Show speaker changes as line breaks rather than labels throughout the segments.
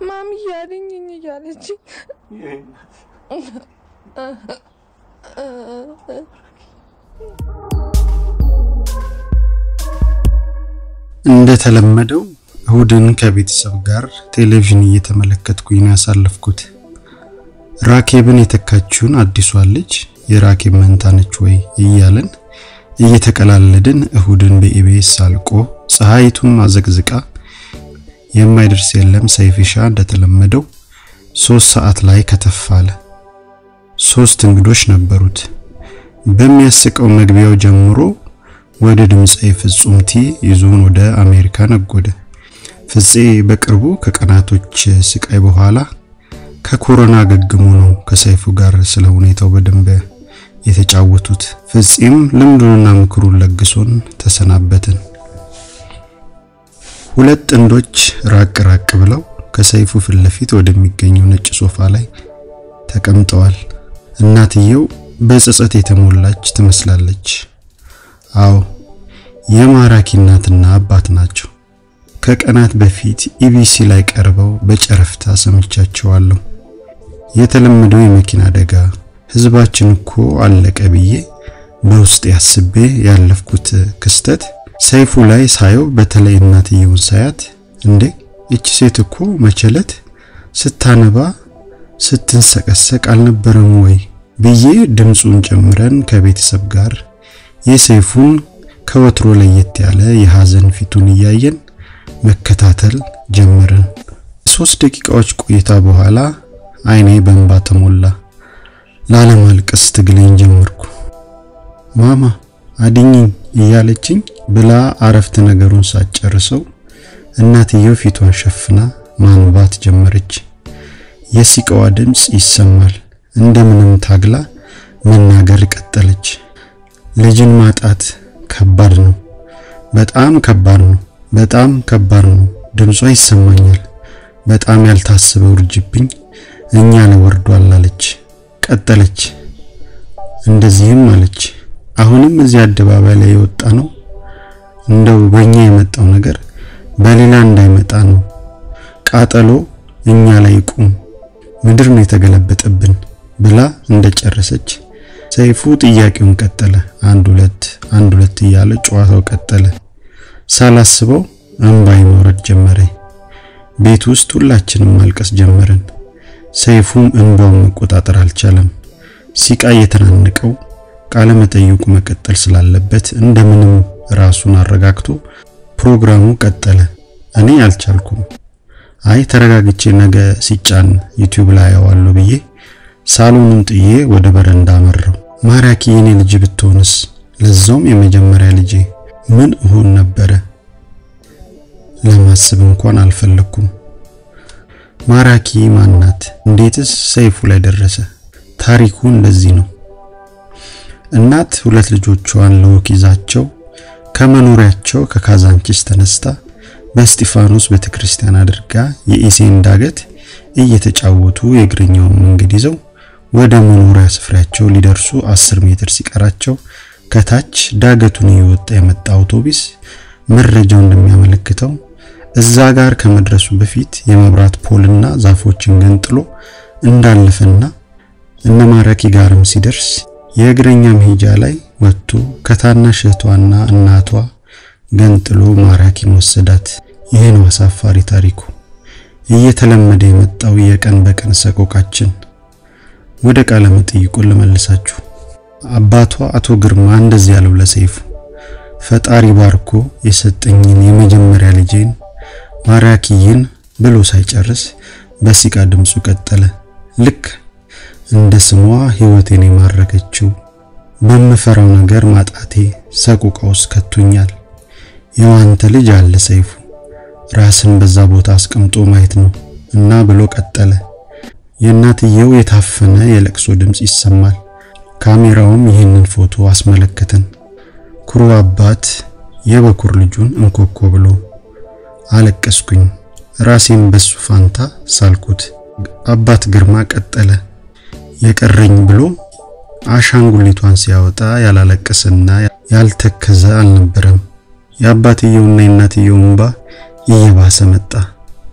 ማሚ እያለኝ እያለች
እንደተለመደው እሁድን ከቤተሰብ ጋር ቴሌቪዥን እየተመለከትኩኝ ነው ያሳለፍኩት። ራኬብን የተካችውን አዲሷን ልጅ የራኬብ መንታ ነች ወይ እያለን እየተቀላለድን እሁድን በኢቢኤስ አልቆ ፀሐይቱን አዘቅዝቃ የማይደርስ የለም ሰይፍሻ እንደተለመደው ሶስት ሰዓት ላይ ከተፋለ። ሶስት እንግዶች ነበሩት። በሚያስቀው መግቢያው ጀምሮ ወደ ድምፃዊ ፍጹም ቲ ይዞን ወደ አሜሪካ ነጎደ። ፍፄ በቅርቡ ከቀናቶች ስቃይ በኋላ ከኮሮና ገግሞ ነው ከሰይፉ ጋር ስለ ሁኔታው በደንብ የተጫወቱት። ፍፄም ልምዱንና ምክሩን ለግሶን ተሰናበትን። ሁለት ጥንዶች ራቅ ራቅ ብለው ከሰይፉ ፊት ለፊት ወደሚገኘው ነጭ ሶፋ ላይ ተቀምጠዋል። እናትየው በጸጸት የተሞላች ትመስላለች። አዎ የማራኪ እናትና አባት ናቸው። ከቀናት በፊት ኢቢሲ ላይ ቀርበው በጨረፍታ ሰምቻቸዋለሁ። የተለመደው የመኪና አደጋ ህዝባችን እኮ አለቀ ብዬ በውስጥ ያስቤ ያለፍኩት ክስተት ሰይፉ ላይ ሳየው በተለይ እናትየውን ሳያት እንዴ እቺ ሴት እኮ መቸለት ስታነባ ስትንሰቀሰቅ አልነበረም ወይ ብዬ ድምፁን ጨምረን ከቤተሰብ ጋር የሰይፉን ከወትሮ ለየት ያለ የሐዘን ፊቱን እያየን መከታተል ጀመርን። ሶስት ደቂቃዎች ቆይታ በኋላ አይኔ በእንባ ተሞላ። ላለማልቀስ ትግሌን ጀመርኩ። ማማ አድኝኝ እያለችኝ ብላ አረፍተ ነገሩን ሳትጨርሰው እናትየው ፊቷን ሸፍና ማንባት ጀመረች። የሲቃዋ ድምፅ ይሰማል። እንደምንም ታግላ መናገር ቀጠለች። ልጅን ማጣት ከባድ ነው። በጣም ከባድ ነው። በጣም ከባድ ነው። ድምጿ ይሰማኛል። በጣም ያልታሰበ ውርጅብኝ እኛ ላይ ወርዷል አለች። ቀጠለች። እንደዚህም አለች። አሁንም እዚህ አደባባይ ላይ የወጣ ነው እንደው በእኛ የመጣው ነገር በሌላ እንዳይመጣ ነው። ቃጠሎ እኛ ላይ ይቁም፣ ምድር ነው የተገለበጠብን ብላ እንደጨረሰች ሰይፉ ጥያቄውን ቀጠለ። አንድ ሁለት አንድ ሁለት እያለ ጨዋታው ቀጠለ። ሳላስበው እንባይ መውረድ ጀመረ። ቤት ውስጥ ሁላችንም ማልቀስ ጀመርን። ሰይፉም እንባውን መቆጣጠር አልቻለም። ሲቃ የተናነቀው ቃለ መጠይቁ መቀጠል ስላለበት እንደምንም ራሱን አረጋግቶ ፕሮግራሙ ቀጠለ። እኔ አልቻልኩም። አይ ተረጋግቼ ነገ ሲጫን ዩቲዩብ ላይ አየዋለሁ ብዬ ሳሎኑን ጥዬ ወደ በረንዳ አመራው። ማራኪ የኔ ልጅ ብትሆንስ? ለዛውም የመጀመሪያ ልጄ ምን እሆን ነበረ? ለማሰብ እንኳን አልፈለኩም። ማራኪ ማናት? እንዴትስ ሰይፉ ላይ ደረሰ? ታሪኩ እንደዚህ ነው። እናት ሁለት ልጆቿን ለወክ ይዛቸው ከመኖሪያቸው ከካዛንቺስ ተነስታ በእስጢፋኖስ ቤተክርስቲያን አድርጋ የኢሴን ዳገት እየተጫወቱ የእግረኛውን መንገድ ይዘው ወደ መኖሪያ ስፍራቸው ሊደርሱ 10 ሜትር ሲቀራቸው ከታች ዳገቱን እየወጣ የመጣ አውቶቡስ መረጃው እንደሚያመለክተው እዛ ጋር ከመድረሱ በፊት የመብራት ፖልና ዛፎችን ገንጥሎ እንዳለፈና እነ ማራኪ ጋርም ሲደርስ የእግረኛ መሄጃ ላይ ወጥቶ ከታናሽ እህቷና እናቷ ገንጥሎ ማራኪን ወሰዳት። ይህ ነው አሳፋሪ ታሪኩ፣ እየተለመደ የመጣው የቀን በቀን ሰቆቃችን። ወደ ቃለ መጠይቁን ልመልሳችሁ። አባቷ አቶ ግርማ እንደዚህ ያለው ለሰይፉ ፈጣሪ ባርኮ የሰጠኝን የመጀመሪያ ልጄን ማራኪይን ብሎ ሳይጨርስ በሲቃ ድምፁ ቀጠለ። ልክ እንደ ስሟ ሕይወቴን የማረከችው በምፈራው ነገር ማጣቴ ሰቆቃ ውስጥ ከቶኛል። የዋንተ ልጅ አለ ሰይፉ ራስን በዛ ቦታ አስቀምጦ ማየት ነው እና ብሎ ቀጠለ። የእናትየው የታፈነ የለቅሶ ድምፅ ይሰማል። ካሜራውም ይህንን ፎቶ አስመለከተን። ኩሩ አባት የበኩር ልጁን እንኮኮ ብሎ አለቀስኩኝ። ራሴን በሱ ፋንታ ሳልኩት። አባት ግርማ ቀጠለ። የቀረኝ ብሎ አሻንጉሊቷን ሲያወጣ ያላለቀሰና ያልተከዘ አልነበረም። የአባትየውና የእናትየው እንባ እየባሰ መጣ።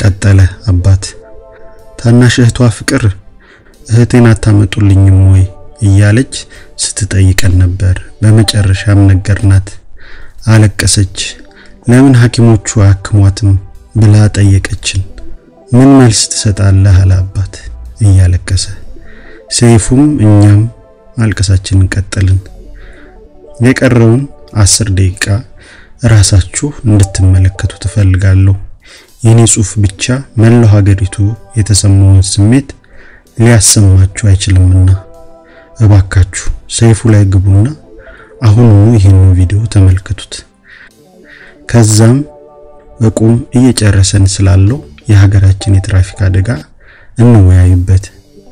ቀጠለ አባት። ታናሽ እህቷ ፍቅር እህቴን አታመጡልኝም ወይ እያለች ስትጠይቀን ነበር። በመጨረሻም ነገርናት። አለቀሰች። ለምን ሐኪሞቹ አያክሟትም ብላ ጠየቀችን። ምን መልስ ትሰጣለህ አለ አባት እያለቀሰ። ሰይፉም እኛም ማልቀሳችንን ቀጠልን። የቀረውን አስር ደቂቃ ራሳችሁ እንድትመለከቱ ትፈልጋለሁ። የኔ ጽሑፍ ብቻ መላው ሀገሪቱ የተሰማውን ስሜት ሊያሰማችሁ አይችልምና እባካችሁ ሰይፉ ላይ ግቡና አሁኑኑ ይህንን ቪዲዮ ተመልከቱት። ከዛም በቁም እየጨረሰን ስላለው የሀገራችን የትራፊክ አደጋ እንወያዩበት።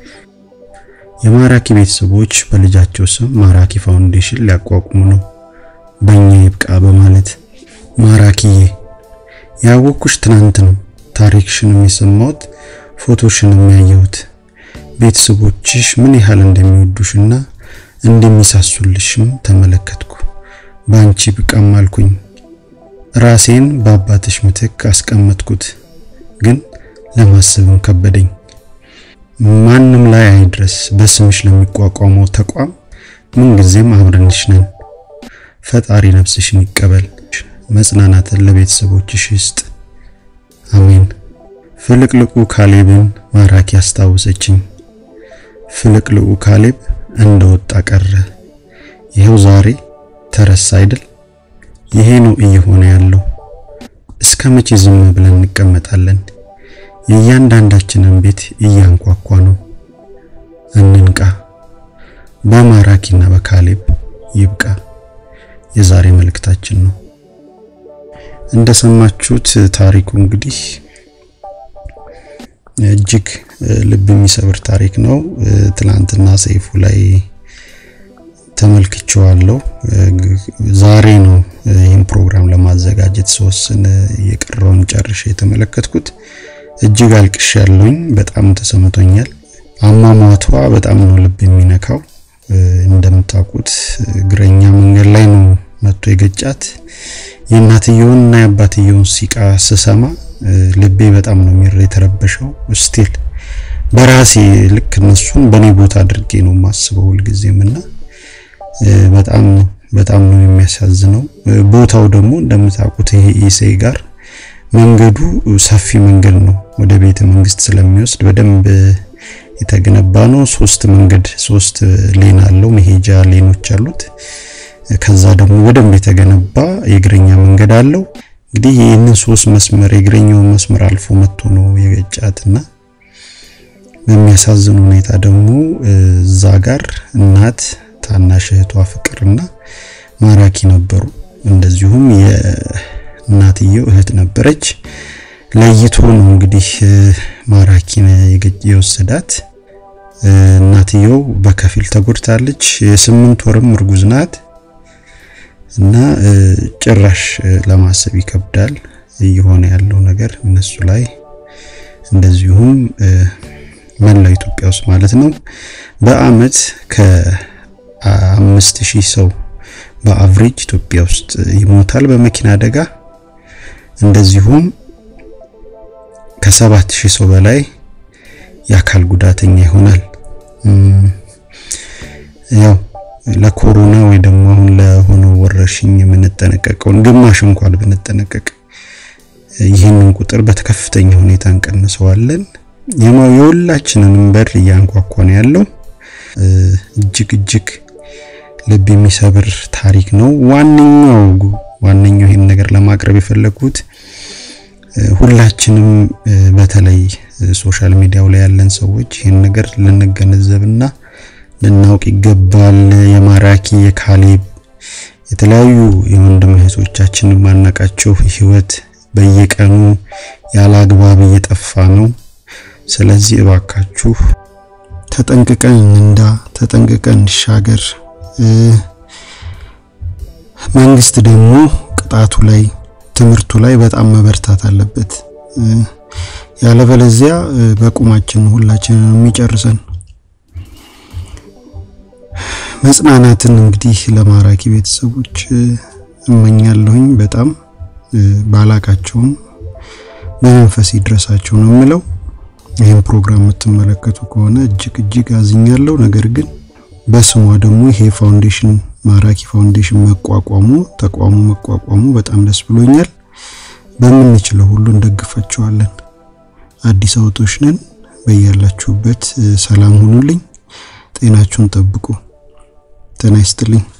የማራኪ ቤተሰቦች በልጃቸው ስም ማራኪ ፋውንዴሽን ሊያቋቁሙ ነው። በእኛ ይብቃ በማለት ማራኪዬ ያወቅኩሽ ትናንት ነው። ታሪክሽንም የሰማሁት ፎቶሽንም ያየሁት ቤተሰቦችሽ ምን ያህል እንደሚወዱሽና እንደሚሳሱልሽም ተመለከትኩ። በአንቺ ብቃም አልኩኝ። ራሴን በአባትሽ ምትክ አስቀመጥኩት፣ ግን ለማሰብም ከበደኝ። ማንም ላይ አይድረስ፣ በስምሽ ለሚቋቋመው ተቋም ምንጊዜም አብረንሽ ነን። ፈጣሪ ነፍስሽን ይቀበል፣ መጽናናትን ለቤተሰቦችሽ ይስጥ። አሜን። ፍልቅልቁ ካሌብን ማራኪ አስታወሰችኝ። ፍልቅልቁ ካሌብ እንደወጣ ቀረ። ይሄው ዛሬ ተረሳ አይደል? ይሄ ነው እየሆነ ያለው። እስከ መቼ ዝም ብለን እንቀመጣለን? የእያንዳንዳችንን ቤት እያንኳኳ ነው። እንንቃ። በማራኪና በካሌብ ይብቃ የዛሬ መልእክታችን ነው። እንደሰማችሁት ታሪኩ እንግዲህ እጅግ ልብ የሚሰብር ታሪክ ነው። ትላንትና ሰይፉ ላይ ተመልክቼዋለሁ። ዛሬ ነው ይህን ፕሮግራም ለማዘጋጀት ስወስን የቀረውን ጨርሼ የተመለከትኩት። እጅግ አልቅሽ ያለውኝ በጣም ተሰምቶኛል። አሟሟቷ በጣም ነው ልብ የሚነካው። እንደምታውቁት እግረኛ መንገድ ላይ ነው መጥቶ የገጫት። የእናትየውን እና የአባትየውን ሲቃ ስሰማ ልቤ በጣም ነው የሚረ የተረበሸው። ስቲል በራሴ ልክ እነሱን በእኔ ቦታ አድርጌ ነው የማስበው ሁልጊዜም እና በጣም በጣም ነው የሚያሳዝነው። ቦታው ደግሞ እንደምታውቁት ይሄ ኢሴይ ጋር መንገዱ ሰፊ መንገድ ነው፣ ወደ ቤተ መንግስት ስለሚወስድ በደንብ የተገነባ ነው። ሶስት መንገድ ሶስት ሌን አለው፣ መሄጃ ሌኖች አሉት። ከዛ ደግሞ በደንብ የተገነባ የእግረኛ መንገድ አለው። እንግዲህ ይህንን ሶስት መስመር የእግረኛውን መስመር አልፎ መጥቶ ነው የገጫትና በሚያሳዝን ሁኔታ ደግሞ እዛ ጋር እናት ታናሽ እህቷ ፍቅርና ማራኪ ነበሩ። እንደዚሁም የእናትየው እህት ነበረች። ለይቶ ነው እንግዲህ ማራኪን የወሰዳት። እናትየው በከፊል ተጎድታለች። የስምንት ወርም እርጉዝ ናት እና ጭራሽ ለማሰብ ይከብዳል እየሆነ ያለው ነገር እነሱ ላይ እንደዚሁም መላው ኢትዮጵያ ውስጥ ማለት ነው በአመት ከአምስት ሺህ ሰው በአቭሬጅ ኢትዮጵያ ውስጥ ይሞታል በመኪና አደጋ። እንደዚሁም ከሰባት ሺህ ሰው በላይ የአካል ጉዳተኛ ይሆናል። ያው ለኮሮና ወይ ደግሞ አሁን ለሆነው ወረርሽኝ የምንጠነቀቀውን ግማሽ እንኳን ብንጠነቀቅ ይህንን ቁጥር በከፍተኛ ሁኔታ እንቀንሰዋለን። የሁላችንንም በር እያንኳኳ ነው ያለው። እጅግ እጅግ ልብ የሚሰብር ታሪክ ነው። ዋነኛው ዋነኛው ይህን ነገር ለማቅረብ የፈለጉት ሁላችንም በተለይ ሶሻል ሚዲያው ላይ ያለን ሰዎች ይህን ነገር ልንገነዘብና ልናውቅ ይገባል። የማራኪ የካሌብ የተለያዩ የወንድም እህቶቻችን ማናቃቸው ህይወት በየቀኑ ያለ አግባብ እየጠፋ ነው። ስለዚህ እባካችሁ ተጠንቅቀን እንንዳ፣ ተጠንቅቀን እንሻገር። መንግስት ደግሞ ቅጣቱ ላይ ትምህርቱ ላይ በጣም መበርታት አለበት። ያለበለዚያ በቁማችን ሁላችንን የሚጨርሰን። መጽናናትን እንግዲህ ለማራኪ ቤተሰቦች እመኛለሁኝ። በጣም ባላቃቸውም በመንፈስ ይድረሳቸው ነው የምለው። ይህን ፕሮግራም የምትመለከቱ ከሆነ እጅግ እጅግ አዝኛለሁ። ነገር ግን በስሟ ደግሞ ይሄ ፋውንዴሽን ማራኪ ፋውንዴሽን መቋቋሙ ተቋሙ መቋቋሙ በጣም ደስ ብሎኛል። በምንችለው ሁሉ እንደግፋቸዋለን። አዲስ አበቦች ነን። በያላችሁበት ሰላም ሁኑልኝ። ጤናችሁን ጠብቁ። ጤና ይስጥልኝ።